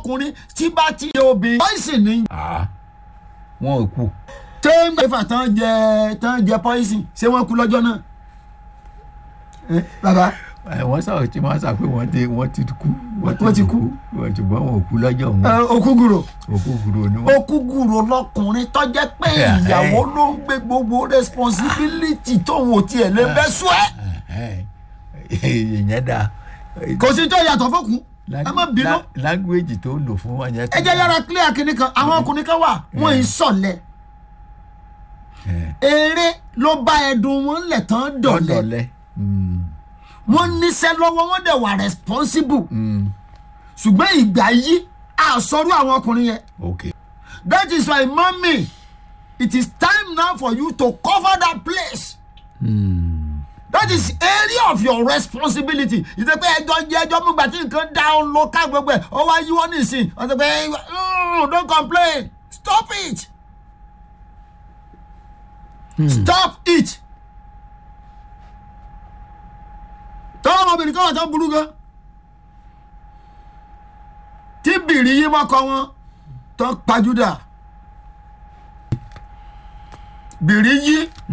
ọkùnrin tí bá ti yẹ obìnrin poison ní. Ah, wọn ò kú. ṣé mẹ́fà tán jẹ tán jẹ poison ṣé wọ́n kú lọ́jọ́ náà. Eh, bàbá Ẹ, wọ́n sọ̀rọ̀ tí wọ́n sọ pé wọ́n ti wọ́n ti kú. Wọ́n ti kú. Wọ́n ṣùgbọ́n wọn ò kú lọ́jọ́ òun. ẹ, òkúgùrò òkú gbúrò ni wọ́n. òkúgùrò lọkùnrin tó jẹ́ pé ìyàwó ló ń gbé gbogbo responsibility tóun ò tiẹ̀ lè bẹ́ sùn ẹ́. ìyẹn dáa. kò sí tó yàtọ̀ fókun ẹ má bínú. La- language tó lò fún wọn yẹn. ẹ jẹ́ yára clear kínní kan àwọn ọkùnrin kan wà wọ́n ń sọ̀lẹ̀ eré ló bá ẹdun wọn lẹ̀ tán dọ̀lẹ́ dọ̀lẹ́. wọ́n níṣẹ́ lọ́wọ́ wọ́n dẹ̀ wà responsible ṣùgbọ́n ìgbà yí àsọrú àwọn ọkùnrin yẹn ok. that is why mami it is time now for you to cover that place that is area of your responsibility ìṣe pé ẹjọ́ jẹ́ ẹjọ́ mú gbà tí nǹkan dá ọ lọ ká gbogbo ẹ̀ ọ wá yíwọ́ nísìn ọ sọ pé "Mm, don't complain stop it stop it tọ́wọ́ ọmọbìnrin kan wà tó burú gan tí bìrì yí mọ́kọ wọn tó pajúdà bìrì yí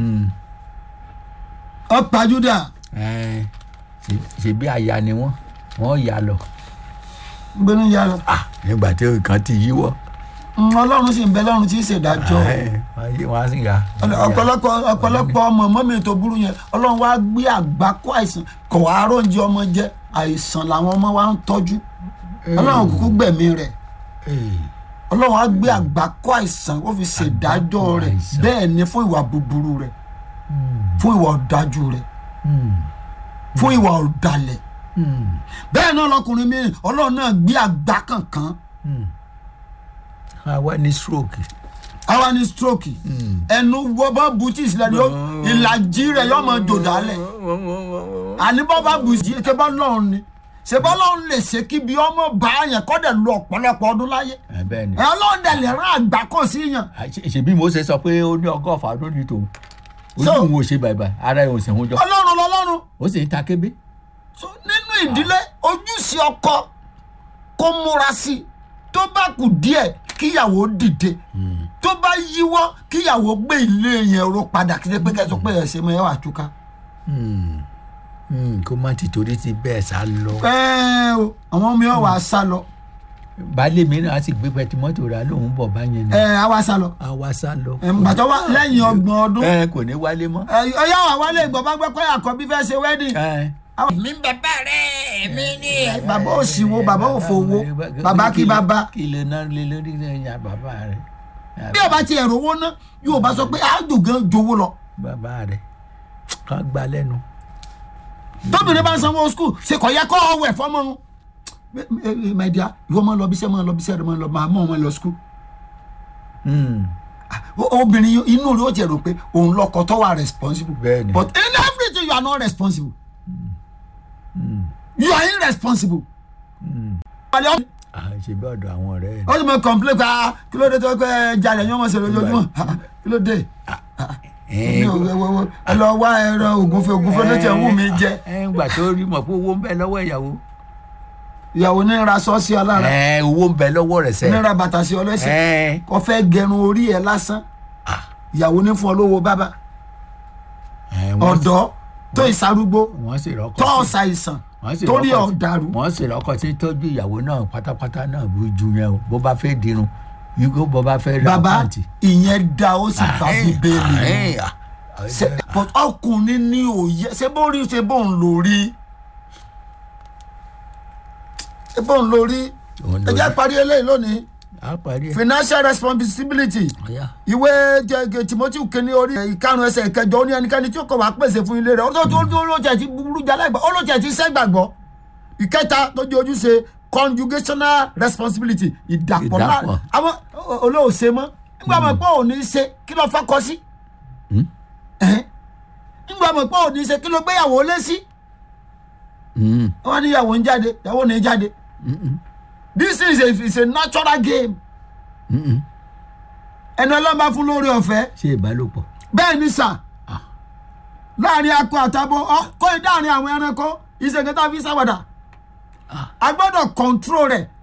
ọ pajúdà Ẹ, ṣe- ṣebí aya ni wọ́n wọ́n yà lọ. gbẹ́nu ya lọ. Ah, nígbà tí nǹkan ti yíwọ́. Mm, ọlọ́run sì ń bẹ lọ́run tí í ṣèdájọ́ Ẹ, wọ́n yí- wọ́n á sì yà. ọ̀pọ̀lọpọ̀ ọ̀pọ̀lọpọ̀ ọmọ mọ́mí tó burú yẹn ọlọ́run wá gbé àgbákò àìsàn kò wá róúnjẹ ọmọ jẹ àìsàn làwọn ọmọ wa ń tọ́jú ọlọ́run kúkú gbẹ̀mí rẹ̀ ọlọ́run wá gbé àgbákò àìsàn ó fi ṣèdájọ́ Àgbákò rẹ̀ àìsàn. bẹ́ẹ̀ ni fún ìwà búburú rẹ̀ fún ìwà ọ̀dájú rẹ̀ fún ìwà ọ̀dàlẹ̀ bẹ́ẹ̀ náà lọkùnrin mi ọlọ́run náà gbé àgbá kankan àwa ní stroke. àwa ní stroke ẹnu wọ́bọ̀ bùtì sílẹ̀ ni ó ìlàjì rẹ̀ yóò máa jò dálẹ̀ àní bọ́ bá bù sí ṣe bá lọ́run ni ṣe bá lọ́run lè ṣe kí bí ọmọ bá yẹn kọ́ dẹ̀ lu ọ̀pọ̀lọpọ̀ ọdún láyé Ẹ, bẹ́ẹ̀ ni. ẹ ọlọ́run dẹ̀ lè rán àgbà kò sí yàn Ah, ṣe- ṣebí Mósè sọ pé ó ní ọgọ́fà ọdún ní tòun. ojú So- òun ò ṣe bàbà ara ẹ̀ ò sì ń jọ. ọlọ́run lọ́lọ́run ó sì ń ta kébé. so nínú ìdílé ojúṣe ọkọ kó múra sí i tó bá kù díẹ̀ kíyàwó dìde tó bá yíwọ́ kíyàwó gbé ilé yẹn ro padà kí ṣe pé kẹsàn pé ẹsẹ mọ ẹ wà túká. Hmm, kó má ti torí ti bẹ́ẹ̀ sá lọ. ẹ o àwọn mi ò wá sá lọ baálé mi náà á sì gbé pẹtimọ́tò rà lóun bọ̀ báyẹn ni. ẹ á wá sá lọ a wá sá lọ. ẹ gbàtọ́ wá lẹ́yìn ọgbọ̀n ọdún ẹ kò ní wálé mọ́. ẹ ọyá wà wálé ìgbọ̀ bá gbẹ́ pé àkọ́bí fẹ́ ṣe wedding. ẹ mi bàbá rẹ̀ mi ní. bàbá ò sì wo bàbá ò fowó bàbá kí bàbá. kí lè ná lé lórí ẹ̀yà bàbá rẹ̀. bí ọba ti ẹ̀rọ owó ná yóò bá sọ pé àjò gan jowó lọ. bàbá rẹ̀ ká gbá lẹ́nu. tóbìnrin bá ń sanwó skul ṣe kò yẹ kó ọwọ́ ẹ̀ fọ́mọ́ wọn. my dear ìwọ máa lọ bíṣẹ́ máa lọ bíṣẹ́ rẹ máa lọ máa mọ́ ọmọ lọ skul. Hmm, obìnrin yìí, inú rẹ̀ ó jẹ́ rò pé òun lọkọ tó wà responsible. Bẹ́ẹ̀ni. but in everything you are not responsible. you are irresponsible. Wàlẹ́ ọ́- ah, ṣe bí ọ̀dọ̀ àwọn ọ̀rẹ́ ẹ̀. ó sì máa complain pé ah kí ló dé tó pé jalè yín ọmọ ṣe lójoojúmọ́ Ah, kí ló dé. ẹ Mi ò- wo- wo- wo- ẹ lọ wá ẹran ògúnfe ògúnfe ló ti ẹ̀ wù mí jẹ. ẹ ń gbà tó rí mọ̀ pé owó ń bẹ lọ́wọ́ ìyàwó. ìyàwó ní ra sọ́ọ̀sì alára ẹ owó ń bẹ lọ́wọ́ rẹ̀ sẹ́. ní ra bàtà sí ọlẹ́sẹ̀ ẹ kò fẹ́ gẹrun orí ẹ̀ lásán ìyàwó ní fún ọ lówó bábà ẹ, wọ́n ọ̀dọ́ tó ìsarúgbó wọ́n sì rọ́kọ̀ tó sí- ṣàìsàn wọ́n sì torí rọ́kọ̀ sí- ọ̀dàrú. wọ́n sì rọ́kọ̀ tí ń tọ́jú ìyàwó náà pátápátá náà bó ju yẹn o bó bá fẹ́ dirun yíkó bó bá fẹ́ ra bàbá pàǹtì. ìyẹn da ó sì bá Ahẹ́n, bíbélì mu. ahẹ́n, ah, Ṣe- but ọkùnrin ní òye ṣé bó rí ṣe bó ń lò rí ṣé bó ń lò rí Òun ló ẹ jẹ́ rí. parí eléyìí lónìí á parí ẹ̀. financial responsibility Ọ̀yá. ìwé jẹ timothy kìíní orí ìkarùn ẹsẹ̀ ìkẹjọ ó ní ẹnikẹ́ni tí ó kọ̀ wá pèsè fún ilé rẹ̀ ó tó tó tó ló jẹ́ ti burú jalè gbọ́ ó ló jẹ́ ti sẹ́gbàgbọ́ ìkẹta tó jẹ́ ojúṣe conjugational responsibility ìdàpọ̀ náà Ìdàpọ̀. àwọn olóòṣè mọ́ nígbà mọ̀ pé òní ṣe kí ló fẹ́ kọ́ sí Ẹ̀hẹ́n. nígbà mọ̀ pé òní ṣe kí ló gbéyàwó lé sí Hmm, wọ́n ní ìyàwó ń jáde ìyàwó ní jáde this is a, is a natural game hmm, hmm. ẹni ọlọ́ba fún lórí ọ̀fẹ́ ṣé ìbálòpọ̀. bẹ́ẹ̀ ni sà láàrin akọ àtàbọ̀ ọ kó dáàrin àwọn ẹranko ìṣègùn tá a fi sáwàdà a gbọ́dọ̀ control rẹ̀